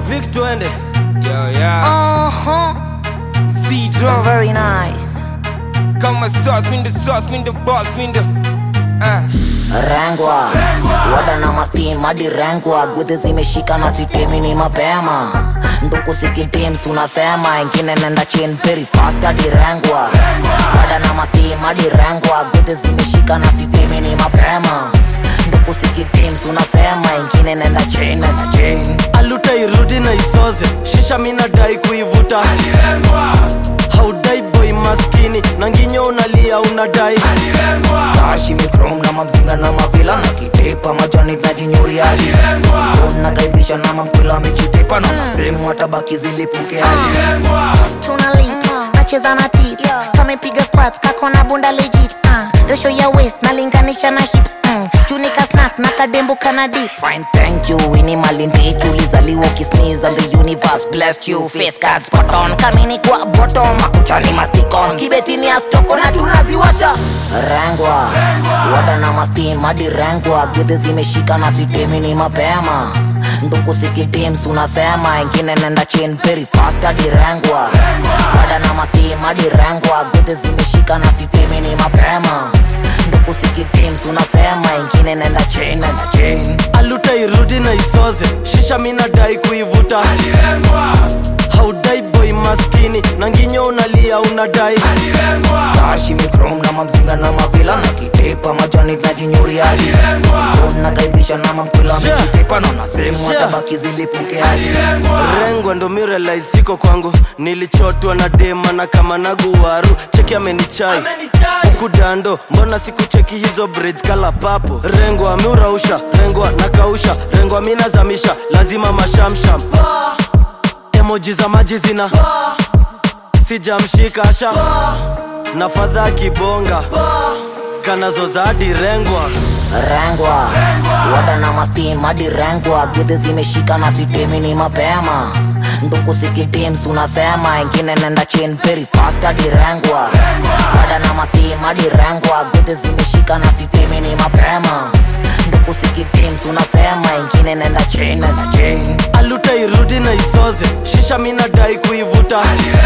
Vic twende Yo, yeah. Uh-huh. C drum. Very nice. Kama sauce, mean the sauce, mean the boss, mean the. Ah. Rengwa wada na mastim hadi rengwa gudhi zimeshika na sitemi ni mapema nduku sikitims unasema ingine nenda chin very fast hadi rengwa wada na mastim hadi rengwa gudhi zimeshika na sitemi ni mapema nduku sikitims unasema ingine nenda chin nenda chin aluta irudi na isoze shisha minadai kuivuta haudai boy maskini na nginyo unalia unadai tashi mikrom na mamzinga na mavila na kitepa majani najinyuri hadi so nakaidhisha na mamkwila amejitepa na nasehemu hatabaki zilipuke hadi tuna lips nacheza na tit kamepiga squats kako na bunda legit uh, ratio ya waist nalinganisha na hips mm. junika snack na kadembo kana dip Fine, thank you. Winnie Malindi, tulizaliwa ukisneeze and the universe blessed you. Face card spot on, kamini kwa bottom, makuchani masticons, kibetini astoko na tunaziwasha. Rengwa, wada na mastim hadi rengwa, gudhi zimeshika na sitemi ni mapema. Nduku sikitims unasema, ingine nenda chin very fast hadi rengwa. Wada na mastim hadi rengwa, gudhi zimeshika na sitemi ni mapema. Nduku sikitims unasema, ingine nenda chin nenda chin. aluta irudi na isoze shisha minadai kuivuta haudai boy maskini na nginyo unalia unadai tashi mikrom na mamzinga na mavila na kitepa majani najinyuri hadi so nakaidhisha na mamkwila Sure. amejitepa na nasehemu Sure. hatabaki zilipuke hadi rengwa ndo mirelai siko kwangu nilichotwa na dema na kama naguwaru cheki amenichai huku dando mbona sikucheki hizo braids kala papo rengwa ameurausha rengwa nakausha rengwa minazamisha lazima mashamsham emoji za maji zina sijamshika asha na fadha kibonga kanazoza hadi rengwa rengwa wada na mastim hadi rengwa gudhi zimeshika na sitemi ni mapema nduku sikitims unasema ingine nenda chin very fast hadi rengwa wada na mastim hadi rengwa gudhi zimeshika na sitemi ni mapema nduku sikitims unasema ingine nenda chin nenda chin aluta irudi na isoze shisha minadai kuivuta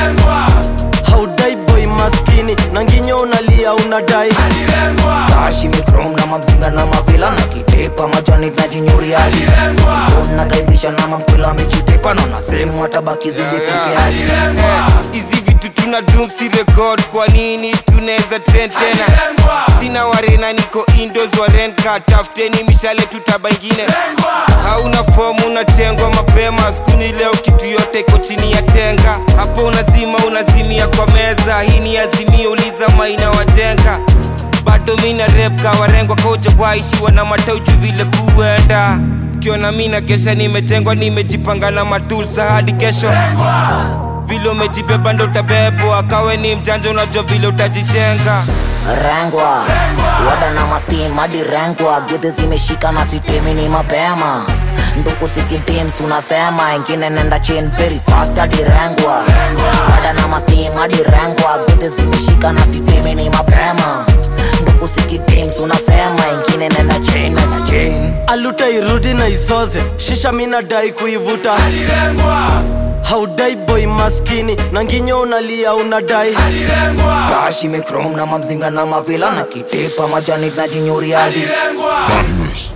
haudai boy maskini na nginyo unalia unadai tashi mikrom na mamzinga na mavila na kitepa majani najinyuri hadi so nakaidhisha na mamkwila amejitepa na nasehemu hatabaki zilipuke hadi hizi vitu tuna dum si record kwa nini tunaweza trend tena sina warena niko indos warenka tafuteni mishale tutaba ingine hauna fomu unatengwa mapema skuni leo kitu yote iko chini ya tenga hapo unazima unazimia kwa meza hii ni azimio uliza maina wajenga bado mina rep kawarengwa koja waishiwa na matauju vile kuenda kiona mina kesha nimejengwa nimejipanga na matulsa hadi kesho vile umejibeba ndo utabebwa kawe ni mjanja unajua vile utajijenga rengwa wada na mastim hadi rengwa gudhi zimeshika na sitemi ni mapema nduku sikitims unasema ingine nenda chin very fast hadi rengwa wada na mastim hadi rengwa gudhi zimeshika na sitemi ni mapema nduku sikitims unasema ingine nenda chin nenda chin aluta irudi na isoze shisha minadai kuivuta haudai boy maskini na nginyo unalia unadai tashi mikrom na mamzinga na mavila na kitepa majani najinyuri hadi Badness.